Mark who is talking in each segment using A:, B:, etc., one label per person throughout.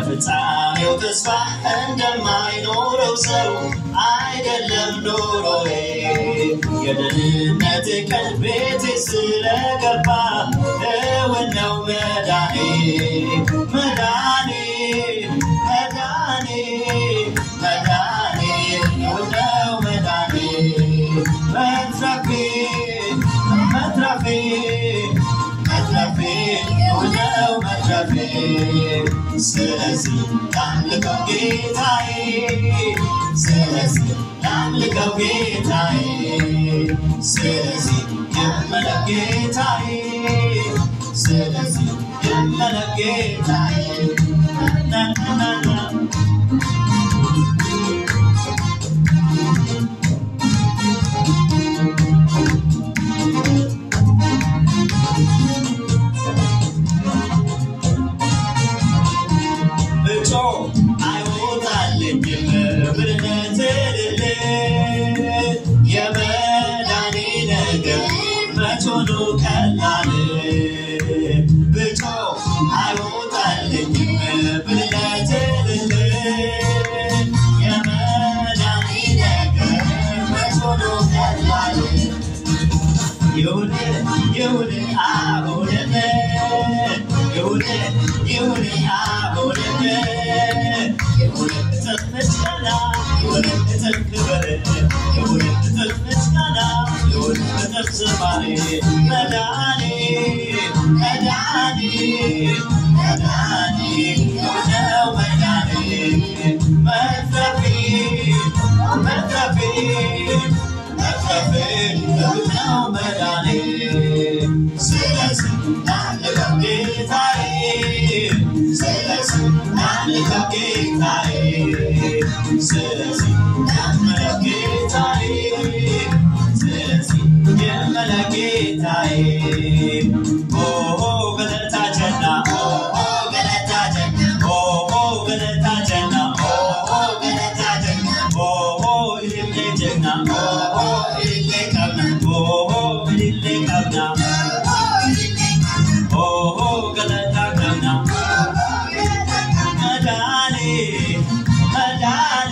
A: ለፍጻሜው ተስፋ እንደማይኖረው ሰው አይደለም ኑሮዬ የደህንነት ቀን ቤቴ ስለገባ እውን ነው መዳኔ መዳኔ መዳኔ መዳኔ እውን ነው መዳኔ መትረፌ መትረፌ መትረፌ እውን ነው መትረፌ ስለዚህ ላምልከው ጌታዬ ስለዚህ ላምልከው ጌታዬ ስለዚህ የመለክ ጌታዬ ስለዚህ የመለክ ጌታዬ ናናናና ብጮ አይወጣልኝም ብርነት ልል የመዳኔ ነገር መች ሆኖ ቀላል ብጮ አይወጣልኝም ብርነት ልል የመዳኔ ነገር መች ሆኖ ቀላል ይሁን ይሁን አሁንም ይሁን ይሁን አሁንም ይሁን እጥፍ ምስጋና ይሁን እጥፍ ክብር ይሁን እጥፍ ምስጋና ይሁን እጥፍ ዝማሬ መዳኔ መዳኔ መዳኔ ነው መዳኔ መትረፌ መትረፌ መትረፌ ነው መዳኔ ስለዚህ ላምልከው ጌታዬ ስለዚህ ላምልከው ጌታዬ ስለዚህ ላምልከው ጌታዬ ስለዚህ የመለክ ጌታዬ ኦ ገለታ ጀና ኦ ገለታ ጀና ኦ ገለታ ጀና ኦ ገለታ ጀና ኦ ኢሌ ጀና ኦ ኢሌ ቀብና ኦ ኢሌ ቀብና ኦ ገለታ ቀብና መዳኔ መዳኔ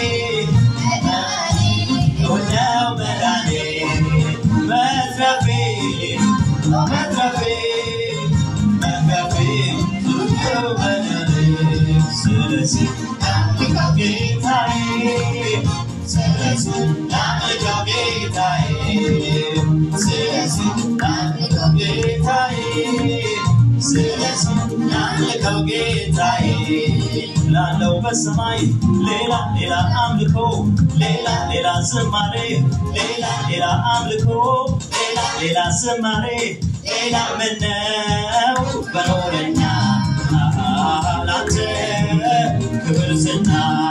A: ሆነው መዳኔ መትረፌ መትረፌ መትረፌ ሆነው መዳኔ ስለዚህ ላምልከው ጌታዬ ስለዚህ ላምልከው ጌታዬ ስለዚህ ላምልከው ጌታዬ ስለዚህ ላምልከው ጌታዬ ላለው በሰማይ ሌላ ሌላ አምልኮ ሌላ ሌላ ዝማሬ ሌላ ሌላ አምልኮ ሌላ ሌላ ዝማሬ ሌላ ምነው በኖረኛ ላንተ ክብር ዝና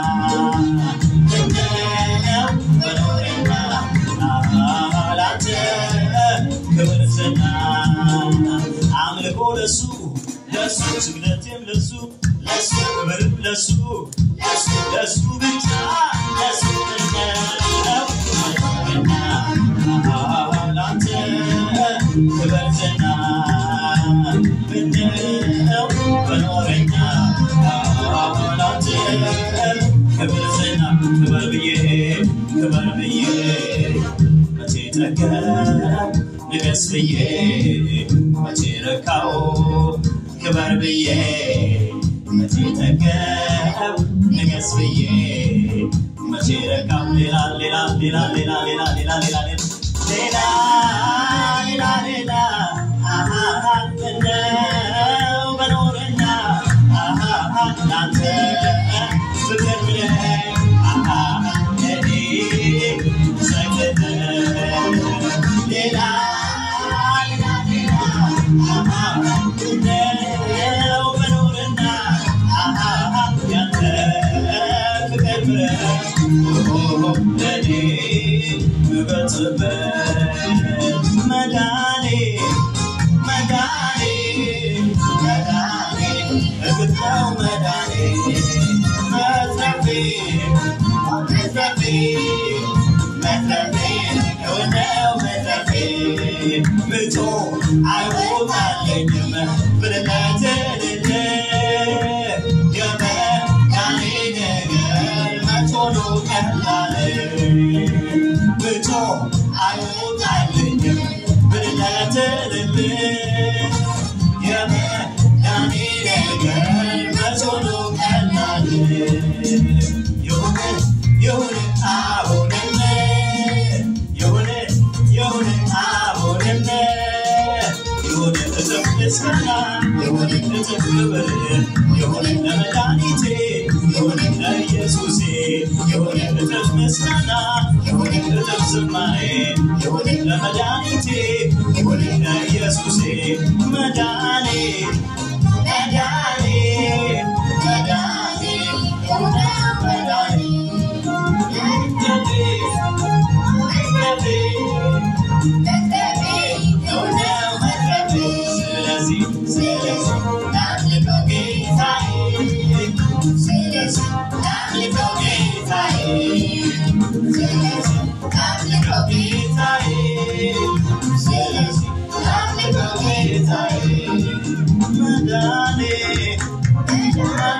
A: ምነው በኖረኛ ላንተ ክብር ዝና አምልኮ ለሱ ለሱ ስግደቴም ለሱ ለሱ ክብርም ለሱ ለሱ ለሱ ብቻ ለሱ ነው መኖረኛ ላንተ ክብር ዝና ምነው በኖረኛ ላንተ ክብር ዝና ክበር ብዬ ክበር ብዬ መቼ ጠገብ ንገስ ብዬ መቼ ረካው ክበር ብዬ መቼ ጠገብ ንገስ ብዬ መቼ ረካው ሌላ ሌላ ሌላ ሌላ ሌላ ሌላ ሌላ ሌላ ሌላ ሌላ ሌላ አሃ ምነው በኖረና አሃ ላንተ ፍቅር ብለህ አሃ ለኔ ሰግደ ሌላ ሌላ ሌላ አሃ ምነው በኖረና አሃ ያንተ ፍቅር ብለህ ለኔ ምበጽበት መዳኔ መዳኔ መዳኔ እግር ነው መዳኔ መትረፌ መትረፌ መትረፌ የሆነው መትረፌ ምጮ አይወጣልኝም ብለህ ትልል ምስጋና እጥፍ ዝማሬ ለመድኃኒቴ ለኢየሱሴ መዳኔ መዳኔ መዳኔ መዳኔ ገቤ ገቤ ነው መትረፌ ስለዚህ ስለዚህ ላምልከው ጌታዬ ስለዚህ ላምልከው ጌታዬ ስለዚህ ላምልከው ጌታዬ ስለዚህ ላምልከው ጌታዬ መዳኔ